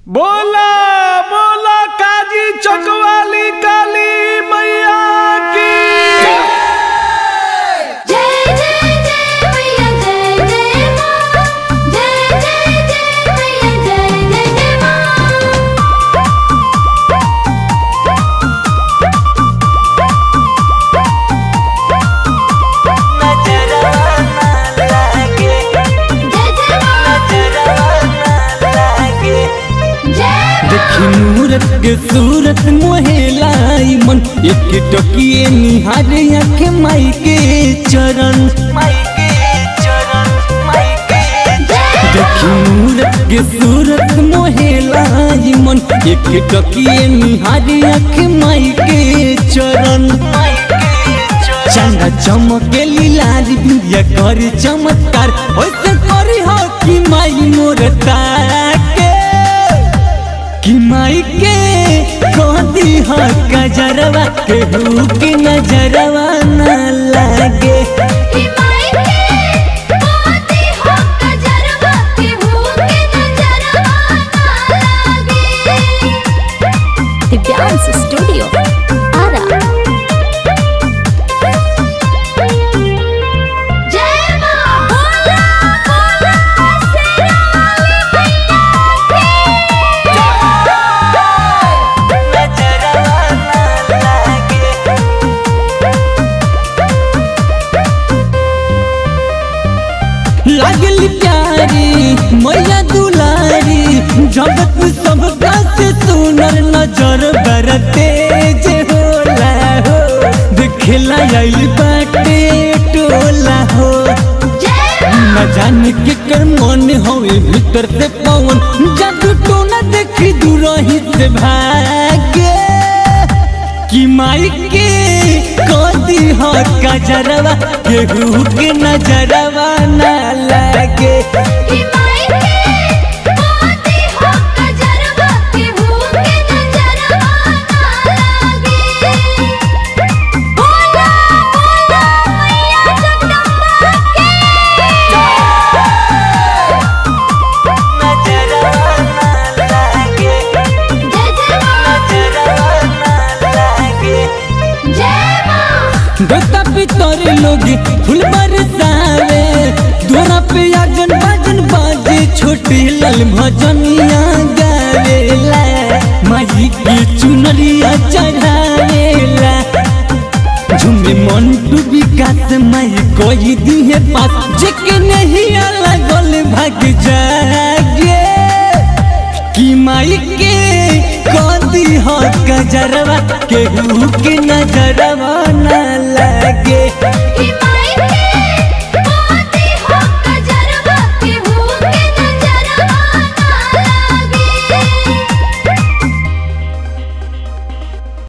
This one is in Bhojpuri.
बोला बोला काजी चकवाली काली मैया की जय जय जय मैया जय जय मां जय जय जय मैया जय जय जय मां जय जय मां जय देखी मूरत के सूरत मोहेलाई मन एक टकिए निहारे आँख माई के चरण देखी मूरत के सूरत मोहेलाई मन एक टकिए निहारे आँख माई के चरण चंदा चमके लीलारी बिंदिया कर चमत्कार ओइसे करी हो कि माई मोर ताके कि माई के कहती हो गजरवा केहू के नजरवा न लागे कि माई के मोती हो गजरवा के भूखे नजरवा ना लागे दिव्यांश स्टूडियो आरा जय मां बोला बोला शेराली मैया लागली प्यारी मैया दुलारी जगत में सबका से सुनर नजर बरते जे होला हो दिखला आइल बाटे टोला हो जय न जाने के कर मन होए भीतर से पवन जादू टोना देखी दूरही से भागे कि माई के कदी हो गजरवा केहू के नजरवा ना लागे कि माई के मोती हो गजरवा के भूखे नजरवा ना लागे बोला बोला मैया जगदम्बा के जय जय मां जय मां बेटा पितर लोग फूल बरसावे दोरा पे आजन बाजन बाजे छोटे लाल भजनिया गावेला माई की चुनरिया चढ़ावेला झुमे मन टू विकास माई कोई दिए पास जेके नहीं लगल भाग जागे कि माई के कदी हो गजरवा केहू के नजरवा न लागे कि माई